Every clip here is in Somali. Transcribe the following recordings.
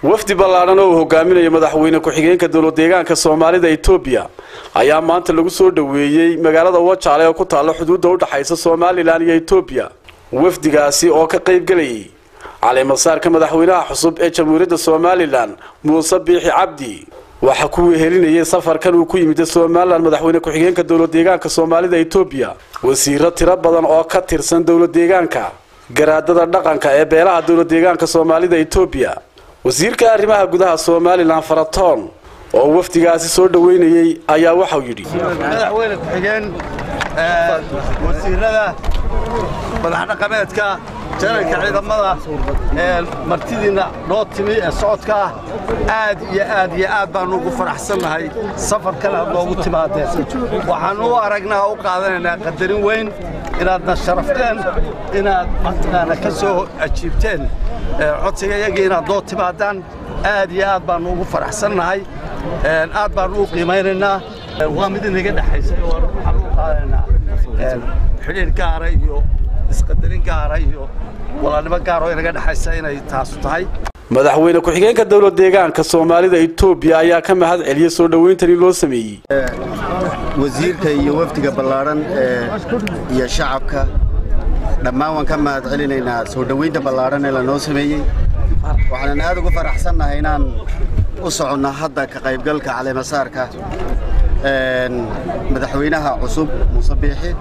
wafdi ballaadhan oo uu hogaaminayo madaxweyne ku-xigeenka dowlad deegaanka soomaalida etoobiya ayaa maanta lagu soo dhoweeyey magaalada wajaale oo ku taalla xuduudda u dhaxaysa somalilan iyo etoobiya wafdigaasi oo ka qayb gelayay caleemasaarka madaxweynaha cusub ee jamhuuriyadda somalilan muuse biixi cabdi waxaa ku wehelinayay safarkan uu ku yimid somalilan madaxweyne ku-xigeenka dowlad deegaanka soomaalida etoobiya wasiiro tiro badan oo ka tirsan dowlad deegaanka garaadada dhaqanka ee beelaha dowlad deegaanka soomaalida etoobiya wasiirka arrimaha gudaha somalilan faratoon oo wafdigaasi soo dhoweynayey ayaa waxau yidhi madaxweyne ku-xigeen wasiirada madaxdhaqameedka janalka ciidamada martidiinna noo timi ee socodka ah aad iyo aad iyo aad baannu ugu faraxsannahay safarkan aad noogu timaadeen waxaannu u aragnaa u qaadanaynaa qadarin weyn inaadna sharafteen inaad mataqaana ka soo ajiibteen codsiga iyagii inaad noo timaadaan aad iyo aad baannu ugu faraxsannahay aad baannu u qiimaynaynaa waa mid inaga dhexaysay oo waxaannu u qaadanaynaa xidhiir gaara iyo isqadarin gaara iyo walaalnimo gaar oo inaga dhexaysa inay taasu tahay madaxweyne ku-xigeenka dowlad deegaanka soomaalida etoobiya ayaa ka mahad celiyey soo dhowayntani loo sameeyey wasiirka iyo wafdiga ballaadhan iyo shacabka dhammaan waan ka mahad celinaynaa soo dhowaynta ballaadhan ee lanoo sameeyey waxaanan aad ugu faraxsannahay inaan u soconno hadda ka qaybgalka caleemasaarka madaxweynaha cusub muuse biixi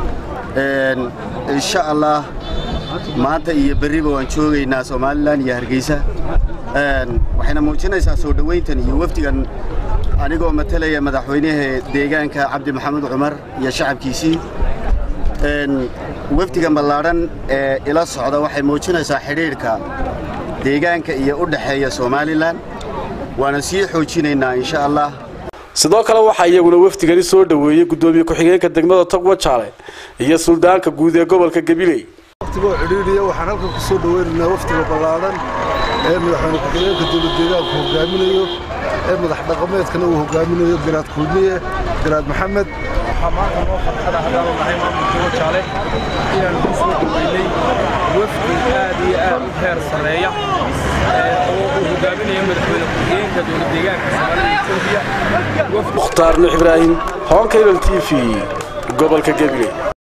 insha allah maanta iyo berriba waan joogaynaa somalilan iyo hargeysa waxayna muujinaysaa soo dhowayntan iyo wafdigan anigoo matalaya madaxweynaha deegaanka cabdi maxamed cumar iyo shacabkiisii wafdigan ballaadhan ee ila socda waxay muujinaysaa xidhiidhka deegaanka iyo u dhexeeya somalilan waana sii xoojinaynaa insha allah sidoo kale waxaa iyaguna wafdigani soo dhoweeyey guddoomiye ku-xigeenka degmada togwa jaale iyo suldaanka guud ee gobolka gabiley waftigoo cidhiidhiya waxaan halkan ku soo dhoweynaynaa wafdiga ballaadhan ee madaxweyne ku-xigeenka dowlad deegaanku hogaaminayo ee madax dhaqameedkana uu hogaaminayo garaad kulmiye garaad maxamed waxaa maanta noo farxada haddaanu nahay maamulka wajaale inaanu ku soo dhoweynay wafdi aad iyo aad u heer sarreeya oo uu hogaaminayo madaxweyne ku-xigeenka dowlad deegaanka soomaalida etoobiya mukhtaar nuux ibraahim honkayral t v gobolka gabiley